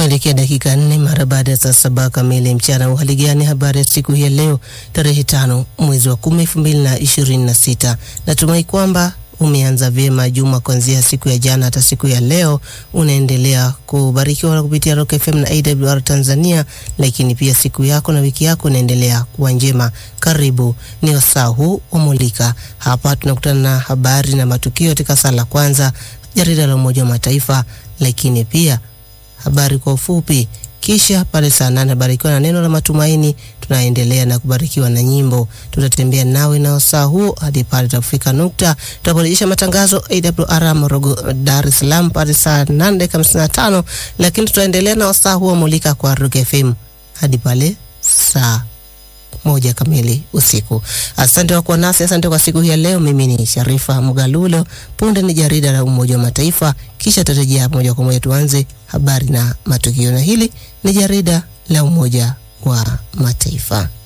kuelekea dakika nne mara baada ya saa saba kamili mchana. Uhali gani? Habari ya siku hii ya leo tarehe tano mwezi wa kumi elfu mbili na ishirini na sita. Natumai kwamba umeanza vyema juma kuanzia siku ya jana hata siku ya leo, unaendelea kubarikiwa kupitia Rock FM na AWR Tanzania, lakini pia siku yako na wiki yako inaendelea kuwa njema. Karibu ni wasaa huu wa Mulika. Hapa tunakutana na habari na matukio katika saa la kwanza, jarida la Umoja wa Mataifa, lakini pia habari kwa ufupi, kisha pale saa nane habarikiwa na neno la matumaini. Tunaendelea na kubarikiwa na nyimbo. Tutatembea nawe na wasaa huo hadi pale tutafika nukta tutaporejesha matangazo AWR Morogo, Dar es Salaam pale saa nane dakika hamsini na tano lakini tutaendelea na wasaa huo Mulika kwa Rock FM hadi pale saa moja kamili usiku. Asante kwa kuwa nasi, asante kwa siku hii ya leo. Mimi ni Sharifa Mgalulo. Punde ni jarida la Umoja wa Mataifa, kisha tutarejea moja kwa moja tuanze habari na matukio, na hili ni jarida la Umoja wa Mataifa.